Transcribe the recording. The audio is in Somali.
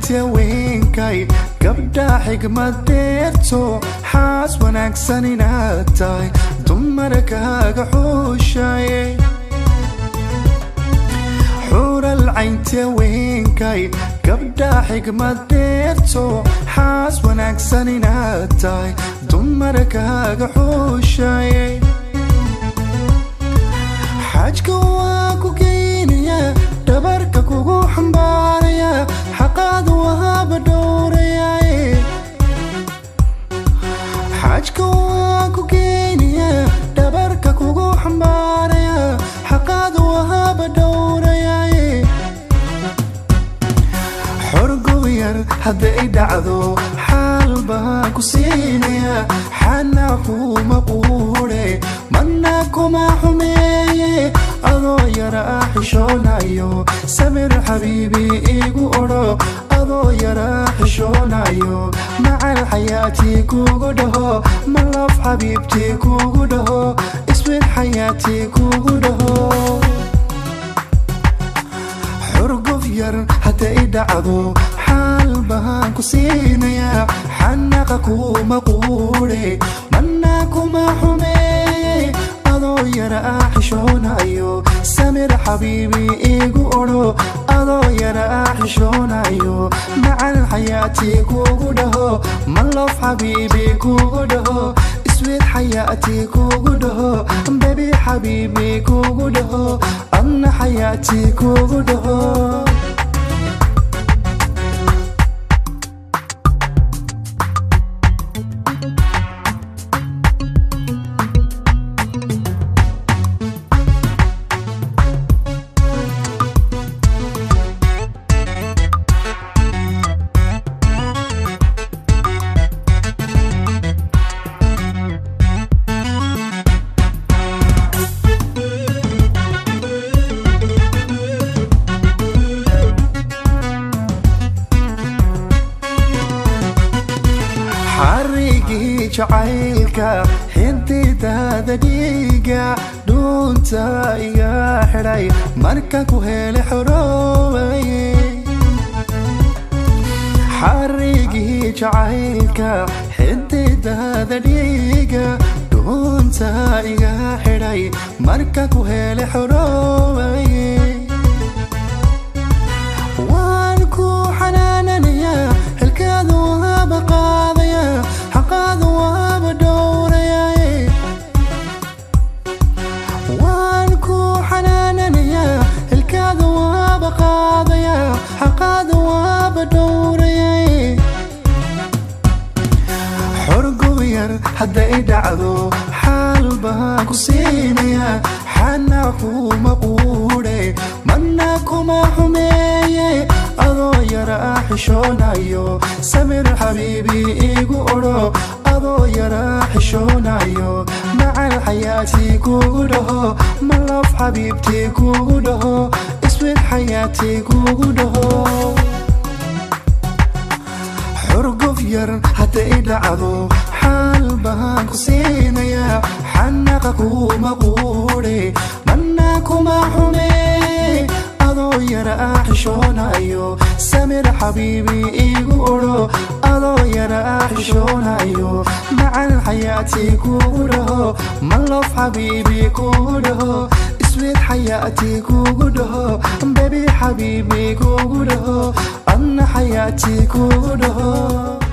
caynta weynkay gabdha xigmadeerto xaas wanaagsan inaad tahay dumarkaaga xuushaye xural caynta weynkay gabdha xigmadeerto xaas wanaagsan inaad tahay dumarkaaga xuushaye xajka waa ku geynaya dhabarka kugu xambaaraya xaqaad waaba dhowrayaye xajka waa ku geynaya dhabarka kugu xambaaraya xaqaad waaba dhowrayaye xorgow yar hadday dhacdo xaal baan ku siinaya xana kuma quudhe mana kuma xumeeye adoo yara xishoonayo samir xabiibi igu odho adoo yara xishoonayo macal xayaatii kugu dhaho malaf xabiibtii kugu dhaho iswid xayaatii kugu dhaho xurguf yar hadday dhacdo xaal baan ku siinaya xanaqa kuma quudhe mana kuma xumeeye adoo yara xishoonayo samir xabiibi igu odho adoo yara xishoonayo macal xayaatii kugu dhaho malof xabiibi kugu dhaho iswid xayaatii kugu dhaho bebi xabiibi kugu dhaho adna xayaatii kugu dhaho xarigii jacaylka xididaada dhiiga dhuunta iga xidhay marka ku hele xoroobaye xarigii jacaylka xididaada dhiiga dhuunta iga xidhay marka ku hele xoroobaye waan ku xanaananaya xilkaadu waaba qaadaya xaqaadu waaba dhowrayaye waan ku xanaananaya xilkaadu waaba qaadaya xaqaadu waaba dhowrayaye xorgow yar hadday dhacdo xaal baan ku siinaya xana kuma quudhe mana kuma xumeeye adoo yara xishoonayo samir xabiibi igu odho adoo yara xishoonayo macal xayaatii kugu dhaho malaf xabiibtii kugu dhaho iswid xayaatii kugu dhaho xurguf yar hadday dhacdo xaal baan ku siinaya xanaqa kuma quudhe mana kuma xumeeye adoo yara xishoonayo samir xabiibi igu odho adoo yara xishoonayo macal xayaatii kugu dhaho malof xabiibi kugu dhaho iswid xayaatii kugu dhaho bebi xabiibi kugu dhaho adna xayaatii kugu dhaho